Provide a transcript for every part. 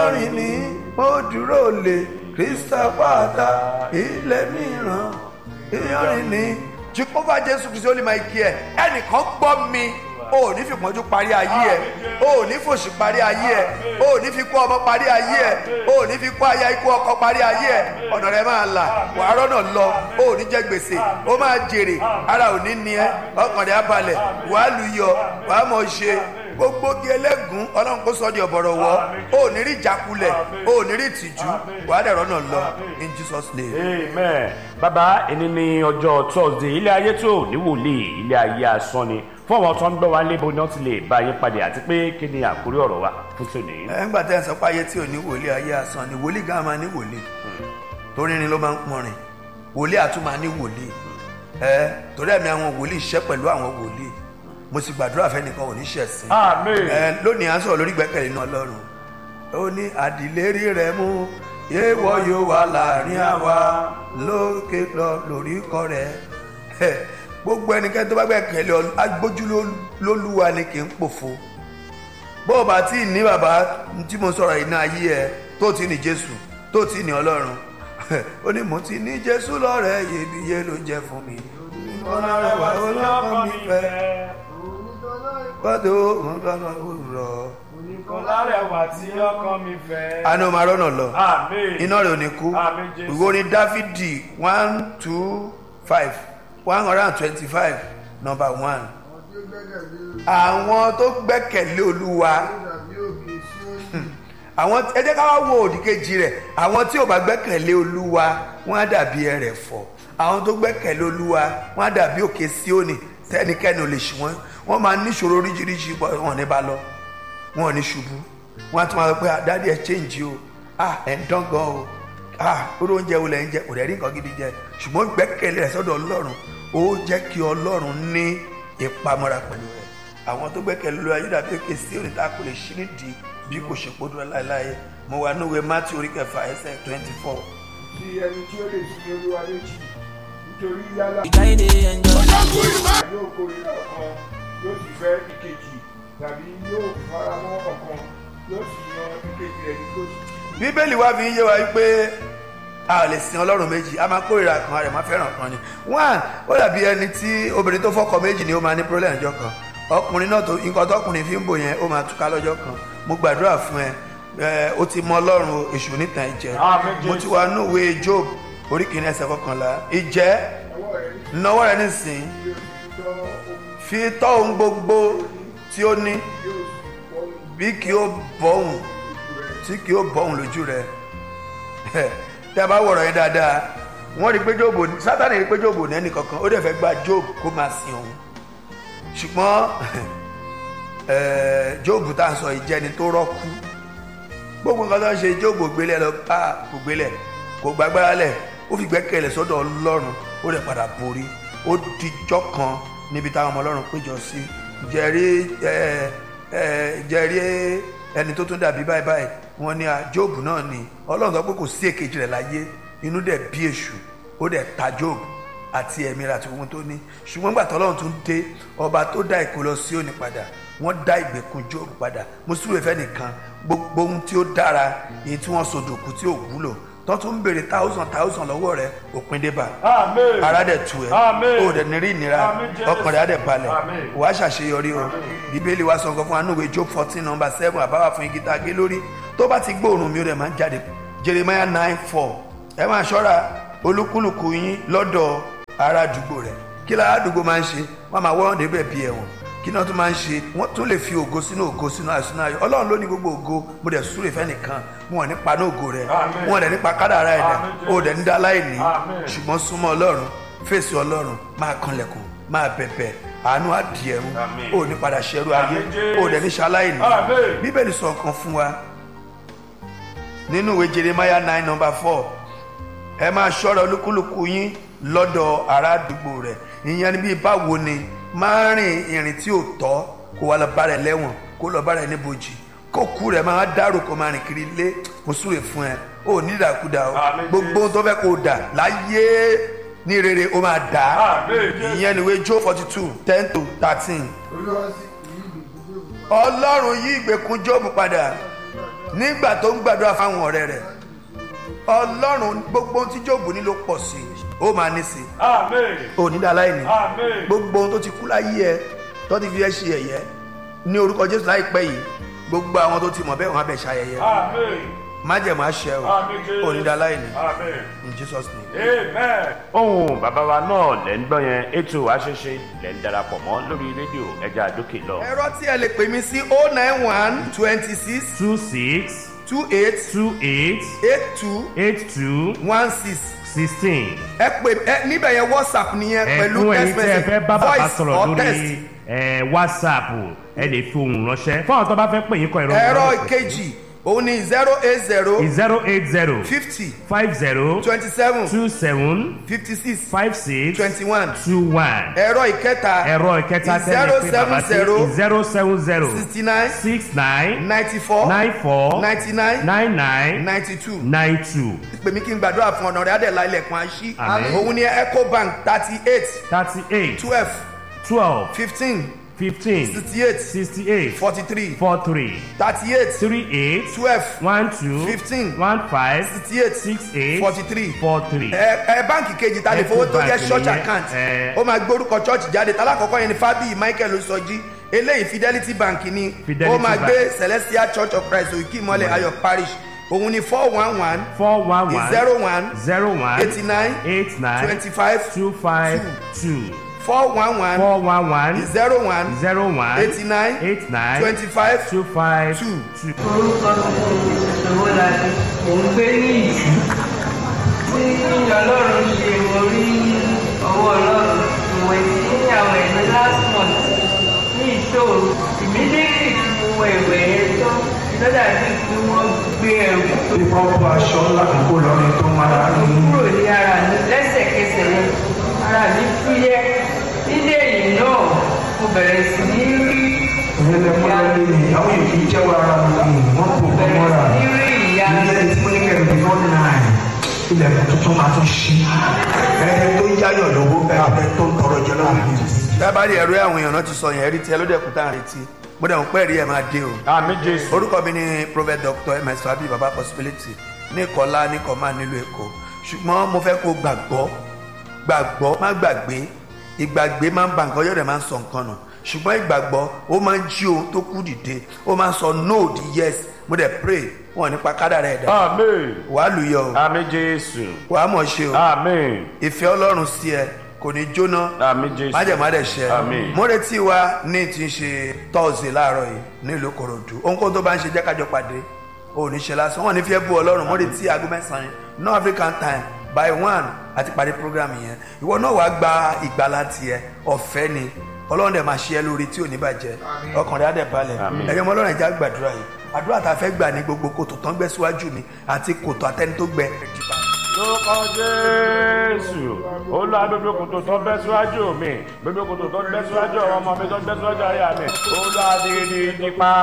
iyanrìn ni mo dúró lé krista pàtà ilé mìíràn iyanrìn ni. jehova jésù kristu ó lè máa kí ẹ ẹnìkan gbọ́ mi o ò ní fi pọ́njú parí ayé ẹ o ò ní fòṣì parí ayé ẹ o ò ní fi kú ọmọ parí ayé ẹ o ò ní fi kú aya ikú ọkọ parí ayé ẹ ọ̀nà rẹ máa là wàá rọ́nà lọ o ò ní jẹ gbèsè o máa jèrè ara ò ní ní ẹ ọkàn rẹ á balẹ̀ wàá lu yọ wàá mọ̀ ṣe gbogbo gi ẹlẹ́gùn ọlọ́run kó sọ di ọ̀bọ̀rọ̀ wọ́ o ò ní rí ìjákulẹ̀ o ò ní rí ìtìjú wàá dẹ̀ rọ́nà lọ in jesus name. amen bàbá ẹni ní ọjọ́ thursday ilé ayé tó ní wòlíì ilé ayé asán ni fún àwọn tó ń gbọ́ wa lébo náà ti lè bá yín padì àti pé kí ni àkórí ọ̀rọ̀ wa fún tòní. ẹ ńgbà tẹ́ ẹ sọ pé ayé tí ò ní wòlíì ayé asán ni wòlíì gan máa ní wòlíì torí ni ló máa ń pọnrin wòlíì àtún máa ní wòlíì ẹ torí ẹ̀mí àwọn wòlíì ṣẹ́ pẹ̀lú àwọn wòlíì mo sì gbàdúrà fẹ́nìkan ò ní ṣẹ̀sìn amen. ẹ lónìí à ń sọ̀rọ̀ lórí gbẹ́kẹ̀lé náà lọ́rùn ó ní àdìlérí rẹ̀ mú yéwọ́ yóò wà láàrin àwa lókè lọ lórí kọ́ rẹ̀ ẹ gbogbo ẹnikẹ́ni tó bá gbẹ́kẹ̀lé ọ agbójú ló- lólúwa ni kì í pòfo bó o bá tí ì ní bàbá tí mo sọ̀rọ̀ iná ayé ẹ tó ti ní jésù tó ti ní ọlọ́run ó ní mo ti ní jésù lọ́rẹ̀ iyebíye ló jẹ́ fún mi ọ̀nà rẹ̀ wà ọlọ́kàn mi fẹ́ kọ́dọ̀ ọ̀gbọ́n òwúrọ̀ oníkan lárẹ̀wà tí ọkàn mi fẹ́. àná o máa rọ́nà lọ amen. iná rẹ̀ ò ní kú Àmín, Jésù. ìwé orin dáfídì one two five one hundred and twenty-five number one àwọn tó gbẹ́kẹ̀lé olúwa àwọn ẹ jẹ́ ká wá wo òdì kejì rẹ̀ àwọn tí ò bá gbẹ́kẹ̀lé olúwa wọ́n á dàbí ẹrẹ̀fọ̀ àwọn tó gbẹ́kẹ̀lé olúwa wọ́n á dàbí òkè síónì tẹ́nikẹ́ni ò lè ṣì wọ́n wọ́n máa níṣòro oríṣiríṣi bọ́ wọn ò ní bá lọ wọn ò ní ṣubú wọn á tún máa sọ pé "Ah, dádì ẹ change o ah ẹ̀ ń dán gan o ah oró oúnjẹ wo lẹ̀ ń jẹ kò dẹ̀ rí nǹkan gidi jẹ ṣùgbọ́n gbẹ́kẹ̀lé rẹ̀ sọ́dọ̀ ọlọ́run ó jẹ́ kí ọlọ́run ní ìpamọ́ra pẹ̀lú rẹ̀ àwọn tó gbẹ́kẹ̀lé olúwa yóò dàbí òkè síónì tá a kò lè ṣí nídìí bí kò ṣe kó dúró láéláé mo wà ní ìwé matthew orí kẹfà ẹsẹ̀ twenty four sí ẹni tí ó lè sí olúwa méjì nítorí yálà Ìjáde ẹ̀jọ̀. yóò kórìíra ọ̀kan yóò sì fẹ́ ìkejì tàbí yóò fara mọ́ ọ̀kan yóò sì yan ìkejì rẹ̀ ní kóòtù. bíbélì wá fi ń yé wa wípé a ò lè sin ọlọ́run méjì a máa kórìíra kan a rẹ̀ máa fẹ́ràn kan ni one ó dàbí ẹni tí obìnrin tó fọ́kọ méjì ni ó máa ní problem ọjọ́ kan ọkùnrin náà tó nǹkan tọkùnrin fi ń bò yẹn ó máa túká lọ́jọ́ kan mo gbàdúrà fún ẹ ẹ o ti mọ ọlọ́run o, èṣù nítan ìjẹ́ Àmín, mo ti wà nínú ìwé job orí kìíní ẹsẹ̀ kọkànlá ìjẹ́ ọwọ́ rẹ̀ ní náwó rẹ nísìn kí o sì tọ́ ohun fi tọ́ ohun gbogbo tí ó ní yóò sì wọ́n bí kí ó bọ́hùn tí kí ó bọ́hùn lójú rẹ tẹ́ a bá wọ̀rọ̀ yẹn dáadáa wọ́n rí pé jóòbù sátani rí pé jóòbù ní ẹnì kankan ó dẹ̀ fẹ́ gba jóòbù kó máa sin òun ṣùgbọ́n eh, jóòbù tá à ń sọ yìí jẹ́ni tó rọ́kú gbogbo nǹkan tó ń ṣe jóòbù gbélé lọ bá kò gbélé kò gbàgbára lẹ̀ ó fi gbẹ́kẹ̀lé sọ́dọ̀ ọlọ́run ó dẹ̀ padà borí ó dijọ́ kan níbi táwọn ọmọ ọlọ́run péjọ sí jẹ́rí eh, eh, jẹ́rí ẹni tó tún dàbí báyìí báyìí wọ́n ní ah, jóòbù náà ni ọlọ́run sọ pé kò sí èkejì rẹ̀ láyé inú dẹ̀ bí èṣù ó dẹ̀ ta jóòbù àti ẹ̀mí rẹ̀ àti ohun tó ní ṣùgbọ́n gbàtọ́ ọlọ́run tún dé ọba tó dá ìkó lọ sí òní padà wọ́n dá ìgbèkùn jóòbù padà mo súrò ìfẹ́ nìkan gbogbo ohun tí ó dára èyí tí wọ́n sọdòkú tí ò wúlò tó tún ń béèrè thousand thousand lọ́wọ́ rẹ̀ òpin débà amen. ara dẹ̀ tu ẹ̀ Àmín. o dẹ̀ ní rí ìnira Àmín, Jésù. ọkàn rẹ̀ á dẹ̀ balẹ̀ Àmín. wà á ṣàṣeyọrí o bíbélì wa sọ nǹkan fún wa nínú ìwé job fourteen number seven àbáwá fún igi tá a gé lórí tó bá ti gbóòórùn mi ó dẹ̀ máa ń jáde jeremiah nine four ẹ máa ṣọ́ra olúkúlùkù yín lọ́dọ̀ ará àdúgbò rẹ̀ kí lára àdúgbò máa ń ṣe wọ́n máa wọ́n débẹ̀ bí ẹ̀wọ̀n kí náà tún máa ń ṣe wọ́n tún lè fi ògo sínú ògo sínú ayọ̀ sínú ayọ̀ ọlọ́run ló ní gbogbo ògo mo dẹ̀ súrè fẹ́ nìkan wọn ò ní pa ní ògo rẹ̀ Àmín. wọn ò dẹ̀ nípa kádàrá ẹ̀dá Àmín, o ò dẹ̀ ní dá láìní Àmín. ṣùgbọ́n súnmọ́ ọlọ́run fèsì ọlọ́run máa kanlẹ̀kùn máa bẹ̀bẹ̀ àánú àdìẹ̀rún Àmín. o ò ní padà ṣẹrú ayé Àmín, Jésù. o ò dẹ̀ ní ṣaláìní Àmín. bíbélì sọ nǹkan fún wa nínú ìwé jeremiah nine number four ẹ máa ṣọ́ra olúkúlùkù yín lọ́dọ̀ ará àdúgbò rẹ̀ ìyẹn ni bíi báwo ni máa rìn ìrìn tí ò tọ́ kó wá lọ bá rẹ̀ lẹ́wọ̀n kó lọ bá rẹ̀ níbojì kó kú rẹ̀ máa dárò kó máa rìn kiri ilé mo súre fún ẹ ó ní ìdàkudà o Àmín, gbogbo ohun tó fẹ́ kó o dà láyé ní rere ó máa dà á Àmín, Jésù. ìyẹn ni ìwé jó forty two ten to thirteen olúwa sì kì í gbèsè tó kù pa ọlọ́run yí ìgbèkùn jóòbù padà nígbà tó ń gbàdúrà fáwọn ọ̀rẹ́ rẹ̀ ọlọ́run gbogbo ohun tí jóòbù ní ló pọ̀ sí i ó máa ní sí i Amen. onídàáláìní Amen. gbogbo ohun tó ti kú láyé ẹ tó ti fi ẹ ṣe ẹ̀yẹ ní orúkọ jésù láìpẹ́ yìí gbogbo àwọn tó ti mọ̀ bẹ́ẹ̀ wọ́n á bẹ̀ ṣayẹyẹ Amen. májẹ̀mú àṣẹ o Amen. Jésù. onídàáláìní Amen. in jesus name. Amen. ohun bàbá wa náà lẹ́ ń gbọ́ yẹn ètò àṣẹṣe lẹ́ ń darapọ̀ mọ́ lórí rédíò ẹja àdókè lọ. ẹ̀rọ tí ẹ lè pè mí sí o nine one twenty six two six two eight two eight eight two eight two one six sixteen. ẹ pè ẹ níbẹ̀ yẹn whatsapp nìyẹn pẹ̀lú ẹ̀kún ẹ̀yin text tí ẹ message fẹ́ bá bàbá voice sọ̀rọ̀ or lórí text. ẹ̀, whatsapp ẹ lè fi ohùn ránṣẹ́ fún àwọn tó bá fẹ́ pè yín kọ ẹ̀rọ ẹ̀rọ ìkejì òun ni zero eight zero zero eight zero fifty five zero twenty seven two seven fifty six five six twenty one two one ẹ̀rọ ìkẹta ẹ̀rọ ìkẹta tẹ́lẹ̀ pé bàbá sí zero seven zero sixty nine six nine ninety four nine four ninety nine nine nine ninety two nine two pèmí kí n gbàdúrà fún ọ̀nà rẹ̀ adẹ̀lá ilẹ̀kùn àṣí Àmín. òun ni ecobank thirty eight thirty eight twelve twelve fifteen fifteen sixty eight sixty eight forty three four three thirty eight three eight twelve one two Fifteen. one five sixty eight six eight forty three four three. ẹ ẹ báǹkì kejì ta lè fowó tó jẹ́ Ecobank church nìyẹn, account ẹ. ó máa gbórúkọ church jáde tálákọ̀ọ́kọ́ yẹn ni fábíyì michael osọjí eléyìí fidelity bank ni Fidelity ó máa Bank. gbé celestial church of christ òkè ìmọ̀lẹ̀ ayọ̀ parish òun ni four one one four one one zero one zero one eighty nine eight nine twenty five two five two four one one four one one zero one zero one eighty nine eight nine twenty five two five two. two. orúkọ mi ni ìṣòwò láti mò ń gbé ní ìjú tí ọlọ́run ṣe mo rí ọwọ́ ọlọ́run ìwé tí àwọn ẹ̀mí last month ní ìṣòro immediately tí mo wọ ìwé yẹn tán lọ́dà bí kí wọ́n gbé ẹrù tó Ìkọ́kọ́ aṣọ ńlá kan kó lọ́rin tó máa ń ní. kúrò ní ara mi lẹ́sẹ̀kẹsẹ̀ yẹn ara mi fúyẹ́ nílé yìí náà mo bẹ̀rẹ̀ sí ní rí Ìyẹn lẹ mọ́ lọ́lé ni àwọn èyí jẹ́wọ́ ara wọn ni wọ́n kò kọ́ bẹ̀rẹ̀ mọ́ra. sí ní rí ìyá Ilé tí mo ní kẹ́rin bí wọ́n náà ilẹ̀kùn tuntun máa tún ṣí. Ẹni tó yáyọ̀ lówó abẹ tó ń tọrọ jẹ lọ́wọ́ mi. dábàárì ẹ̀rọ àwọn èèyàn náà ti sọ yẹn rí tiẹ̀ ló dẹ̀kun tá à ń retí mo dẹ̀ ń pẹ́ rí ẹ̀ máa dé o. àmì jésù. orúkọ mi ni prophet dr ms fabi baba possibility ní kọlá ní kọmá nílùú èkó ṣùgbọ́n mo fẹ́ kó gbàgbọ́ gbàgbọ́ má gbàgbé ìgbàgbé máa ń ba nǹkan yọ̀dẹ̀ máa ń sọ nǹkan nù ṣùgbọ́n ìgbàgbọ́ ó máa ń jí ohun tó kú dìde ó máa ń sọ no di yes mo dẹ̀ pray wọn nípa kádàrá ẹ̀dá àmì wàá lùyọ o àmì jésù. wàá mọ̀ ṣe o àmì ìfẹ́ ọlọ́run sí ẹ kò ní jóná àmì jésù. májèmádẹ ṣẹ Àmín. mo retí wa ní ti ṣe tọ́ọ̀sì láàárọ̀ yìí nílùú korodu ohunkóhun tó bá ń ṣe jẹ́ kájọ pàdé ò ní ṣe lásán wọn ní fi ẹ́ bú ọlọ́run mo retí aago mẹ́sàn-án no african time by one àti parí program yẹn ìwọ náà wàá gba ìgbàlá tiẹ̀ ọ̀fẹ́ ni ọlọ́run dẹ̀ máa ṣe ẹ́ lórí tí ò ní bàjẹ́ ọkàn rẹ̀ á dẹ̀ balẹ̀ Àmín. ẹ̀yọ́ ọmọ ọlọ́run ẹ̀já gbàdúrà yìí àdúrà tá a fẹ́ gbà ní gbogbo kòtò tán gbẹ síwájú mi àti kòtò àtẹni tó gbẹ ẹ̀jìbá lórúkọ jésù olúwa gbogbo kòtò tó bẹ́ síwájú mi gbogbo kòtò tó bẹ́ síwájú àwọn ọmọ mi tó bẹ́ síwájú àyà mi olúwa dìrìdì nípa.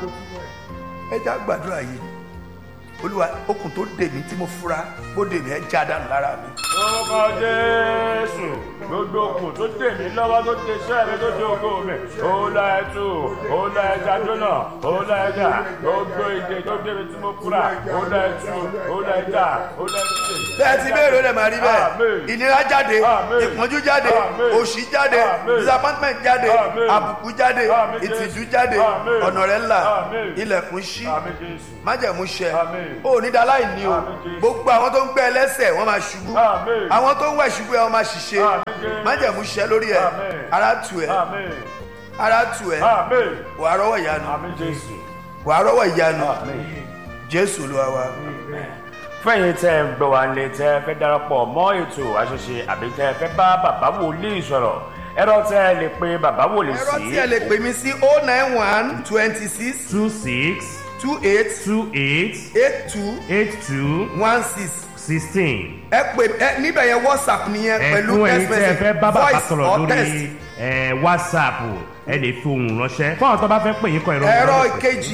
ẹja gbàdúrà yìí olúwa okùn tó dè mí tí mo fura bó dè mí ẹ já dànù lára mi lórúkọ jésù gbogbo okùn tó dè mí lọ́wọ́ tó dé iṣẹ́ mi tó dé ògo mi olúwa ẹtù olúwa ẹja jóná olúwa ẹja gbogbo ìdè tó dé mi tí mo fura olúwa ẹtù olúwa ẹja olúwa ẹtù. bẹ́ẹ̀ ti bẹ́ẹ̀ ló lè máa rí bẹ́ẹ̀ Àmín. ìnira jáde Àmín. ìpọ́njú jáde Àmín. òṣì jáde Àmín. disappointment jáde Àmín. àbùkù jáde Àmín, Jésù. ìtìjú jáde Àmín. ọ̀nà rẹ̀ là Àmín. ilẹ̀kùn ṣí àmì jésù májẹ̀mú ṣẹ Àmín. ó ní dáláì ní o Àmín, Jésù. gbogbo àwọn tó ń gbẹ ẹlẹ́sẹ̀ wọ́n máa ṣubú Àmín. àwọn tó ń wẹ̀ ṣubú ẹ̀ wọ́n máa ṣiṣẹ́ Àmín, Jésù. májẹ̀mú ṣẹ lórí ẹ̀ Àmín. ara tù ẹ̀ àmì ara tù ẹ̀ àmì wàá rọ́wọ́ ìyanu àmì jésù. wàá rọ́wọ́ ìyanu Àmín. jésù ló wá wá. fẹ́yìn tẹ́ ẹ gbọ́ wa nílé tẹ́ ẹ fẹ́ darapọ̀ mọ́ ètò àṣẹṣe àbí tẹ́ ẹ fẹ́ bá bàbá wòlíì sọ̀rọ̀ ẹ̀rọ tẹ́ ẹ lè pe bàbá wòlíì ẹ̀rọ sí tí ẹ lè pè mí sí o nine one twenty six two six two eight two eight eight two eight two one six sixteen. ẹ pè ẹ níbẹ̀ yẹn whatsapp nìyẹn pẹ̀lú ẹ̀kún ẹ̀yin text tẹ́ ẹ fẹ́ message bá bàbá voice sọ̀rọ̀ or text lórí ẹ̀, whatsapp ẹ lè fi ohùn ránṣẹ́ fún àwọn tó bá fẹ́ pè yín kọ ìrọ̀ ẹ̀rọ ìkejì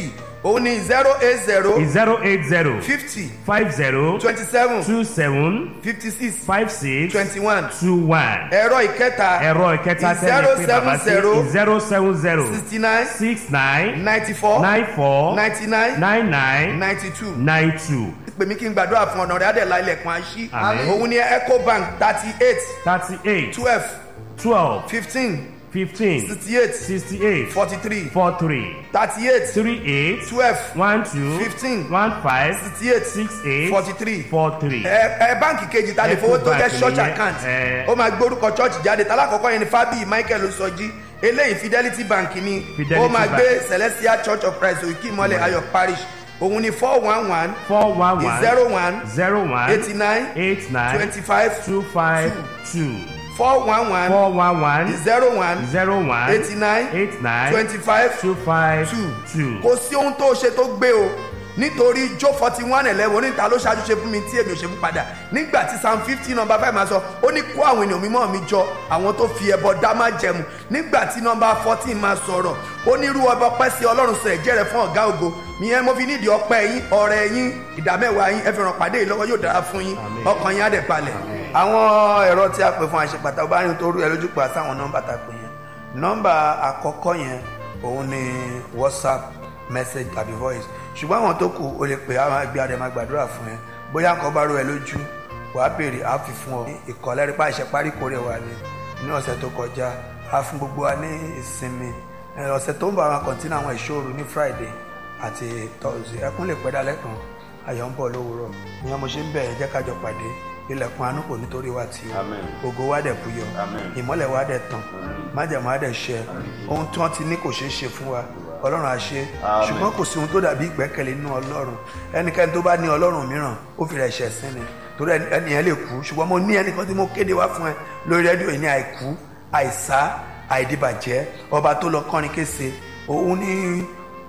òun ni zero eight zero zero eight zero fifty five zero twenty seven two seven fifty six five six twenty one two one. ẹ̀rọ ìkẹta ẹ̀rọ ìkẹta tẹ́lẹ̀ pé bàbá sí zero seven zero sixty nine six nine ninety four nine four ninety nine nine nine ninety two nine two pèmí kí n gbàdúrà fún ọ̀nà rẹ̀ adẹ̀lá ilẹ̀kùn àṣí Àmín. òun ni ecobank thirty eight thirty eight twelve twelve fifteen fifteen sixty eight sixty eight forty three four three thirty eight three eight twelve one two Fifteen. one five sixty eight six eight forty three four three. ẹ ẹ báǹkì kejì ta lè fowó tó jẹ Ecobank church nìyẹn, account ẹ. ó máa gbórúkọ church jáde talákọ̀ọ́kọ́ yẹn ni fabi michael sọjí eléyìí fidelity bank ni Fidelity ó máa Bank. gbé celestial church of christ òkè ìmọ̀lẹ̀ ayọ̀ parish òun ni four one one four one one zero one zero one eighty nine eight nine twenty five two five two four one one four one one zero one zero one eighty nine eight nine twenty five two five two two. kò sí ohun tó ṣe tó gbé o nítorí jó forty one eleven oníta ló ṣáájú ṣe fún mi tí èmi ò ṣe fún padà nígbà tí psalm fifty number five máa sọ ó ní kó àwọn ènìyàn mímọ́ mi jọ àwọn tó fi ẹbọ dá má jẹmu nígbà tí number fourteen máa sọ̀rọ̀ ó ní irú ọba ọpẹ́ sí ọlọ́run sọ ẹ̀jẹ̀ rẹ̀ fún ọ̀gá ògo ìyẹn mo fi nídìí ọpẹ́ yín ọ̀rẹ́ yín ìdámẹ́wàá yín ẹ fi ràn pàdé yìí lọ́wọ́ yóò dára fún yín ọkàn yín á dẹ̀ balẹ̀ àwọn ẹ̀rọ tí a pè fún àṣepàtà ọba yín tó rú ẹ lójú pa sáwọn nọ́mbà tá a pè yẹn nọ́mbà àkọ́kọ́ yẹn òun ni whatsapp message tàbí voice ṣùgbọ́n àwọn tó kù o lè pè á máa gbé adé máa gbàdúrà fún ẹ bóyá nǹkan bá rú ẹ lójú wàá béèrè á fi fún ọ ìkọlẹ́rì pa àṣẹ parí kórè wa ni ní ọ̀sẹ̀ tó kọjá á fún gbogbo wa ní ìsinmi ẹ, ọ̀sẹ̀ tó ń bọ̀ àwọn kọ̀ǹtínà àwọn ìṣòro ní friday àti thursday ẹkún lè pẹ́ dálẹ́ kan ayọ̀ ń bọ̀ lówùúrọ̀ ìyẹn mo ṣe ń bẹ̀ ẹ́ jẹ́ kájọ pàdé ilẹ̀kùn àánú kò nítorí wa tì í Amen. ògo wa dẹ̀ buyọ Amen. ìmọ́lẹ̀ wa dẹ̀ tàn májàmú wa dẹ̀ ṣẹ ohun tí wọ́n ti ní kò ṣeé ṣe fún wa ọlọ́run á ṣe Amen. ṣùgbọ́n kò sí ohun tó dàbí ìgbẹ́kẹ̀lé nínú ọlọ́run ẹnikẹ́ni tó bá ní ọlọ́run mìíràn ó fi rẹ̀ ṣẹ̀ sí ni torí ẹni- ẹnìyẹn lè kú ṣùgbọ́n mo ní ẹnìkan tí mo kéde wá fún ẹ lórí rédíò yìí ní àìkú àìsá àìdìbàjẹ́ ọba tó lọ kọrin kése òun ní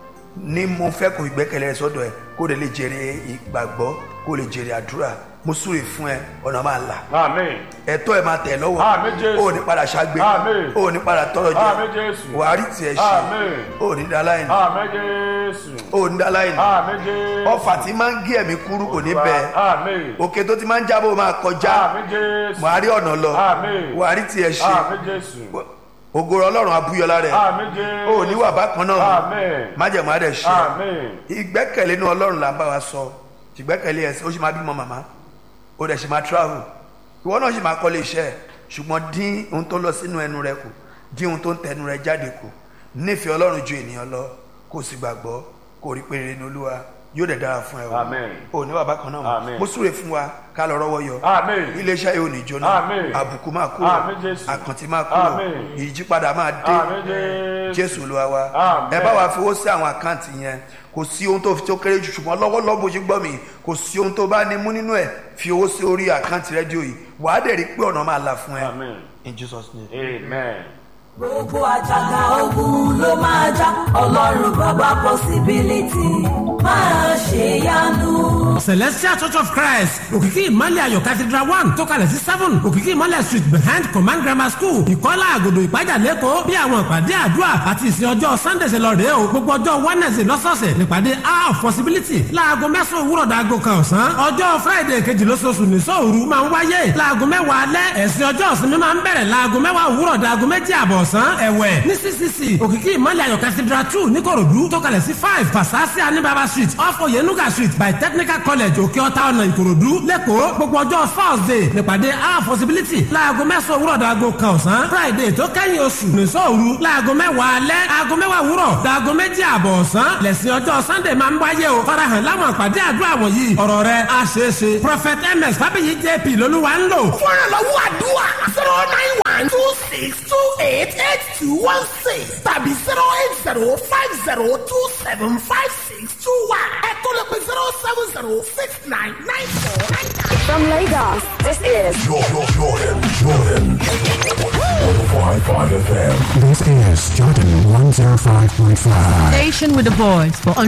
ní mo fẹ́ kó ìgbẹ́kẹ̀lé rẹ sọ́dọ̀ ẹ kó lè lè jèrè ìgbàgbọ́ kó lè jèrè àdúrà mo súre fún ẹ ọ̀nà máa là Amen. ẹ̀tọ́ ẹ máa tẹ̀ lọ́wọ́ Àmín Jésù. ó ní padà ṣàgbé Àmín. ó ní padà tọrọ Àmín jẹ Jésù. wàá rí tiẹ̀ ṣe Àmín. ó ní dá láìní Amen Jésù. ó ní dá láìní Amen Jésù. ọfà tí máa ń gé ẹ̀mí kúrú kò ní bẹ́ẹ̀ Amen. òkè tó ti máa ń jábọ̀ máa kọjá Amen Jésù. wàá rí ọ̀nà lọ Àmín. wàá rí tiẹ̀ ṣe Amen Jésù. ògòrò ọlọ́run abúyọlá rẹ̀ Amen Jésù. ó ní wà bákan náà Amen. májẹ̀mú adẹ̀ ṣe Amen. ìgbẹ́kẹ̀lé inú ọlọ́run là ń bá wa sọ ìgbẹ́kẹ̀lé ẹ̀sìn ó sì máa bímọ màmá ó dẹ̀ sì máa travel ìwọ náà sì máa kọ́lé iṣẹ́ ẹ̀ ṣùgbọ́n dín ohun tó lọ sínú ẹnu rẹ kù dín ohun tó ń tẹnu rẹ jáde kù nífẹ̀ẹ́ ọlọ́run ju ènìyàn lọ kó o sì gbàgbọ́ kó o rí pé rere ní olúwa yóò dẹ̀ dára fún ẹ o Amen. ò ní bàbá kan náà mọ́. Amen. mo súre fún wa ká lọ rọ́wọ́ yọ Amen. iléeṣẹ́ yóò ní jóná Amen. àbùkù máa kúrò Amen, Jésù. àkàntì máa kúrò Amen. ìyípadà máa dé Amen Jésù. jésù olúwa wa Amen. ẹ bá wa fowó sí àwọn àkáǹtì yẹn kò sí ohun tó fi tó kéré jù ṣùgbọ́n lọ́wọ́lọ́wọ́ bó ṣe gbọ́ mi kò sí ohun tó bá ní mú nínú ẹ̀ fi owó sí orí àkáǹtì rédíò yìí wàá dẹ̀ rí pé ọ̀nà máa là fún ẹ Amen. in jesus name. Amen. gbogbo àjàgà ogun ló máa já ọlọ́run bàbá possibility máa ṣe yanu. celestial church of christ òkìkí ìmọ̀lẹ̀ ayọ̀ cathedral one tó kalẹ̀ sí seven òkìkí ìmọ̀lẹ̀ street behind command grammar school ìkọ́lá àgòdò ìpájà lẹ́kọ̀ọ́ bí àwọn ìpàdé àdúrà àti ìsìn ọjọ́ sunday ṣe lọ rèé o gbogbo ọjọ́ wednesday lọ́sọ̀ọ̀sẹ̀ nípàdé hour of possibility láago mẹ́sàn-án òwúrọ̀ dàgò kan ọ̀sán ọjọ́ friday kejì lóṣooṣù ní sóòru máa ń wáyé láago mẹ́wàá alẹ́ ẹ̀sìn ọjọ́ ìsinmi máa ń bẹ̀rẹ̀ láago mẹ́wàá òwúrọ̀ dàgò méjì àbọ̀ ọ̀sán ẹ̀wẹ̀ ní ccc òkìkí ìmọ̀lẹ̀ ayọ̀ cathedral two níkòròdú tó kalẹ̀ sí five fasasi anibaba street off oyenuga street by technical college òkè ọ̀tá ọ̀nà ìkòròdú lẹ́kọ̀ọ́ gbogbo ọjọ́ thursday nípàdé our possibility láago mẹ́sàn-án òwúrọ̀ dàgò kan ọ̀sán friday tó kẹ́yìn oṣù nìṣọ́ òru láago mẹ́wàá alẹ́ aago mẹ́wàá òwúrọ̀ dàgò méjì àbọ̀ ọ̀sán lẹ́sìn ọjọ́ sunday máa ń wáyé o farahàn láwọn àpàdé àdúrà wọ̀nyí ọ̀rọ̀ rẹ̀ á ṣeé ṣe prophet ms fábíyì jp lolúwa ń lò fúnra lọ́wọ́ àdúrà zero nine one two six two eight eight two one six tàbí zero eight zero five zero two seven five six two one ẹ̀kọ́ lè pe zero seven zero six nine nine four nine nine. From Lagos, this is This is Jordan 105.5. Station with the voice for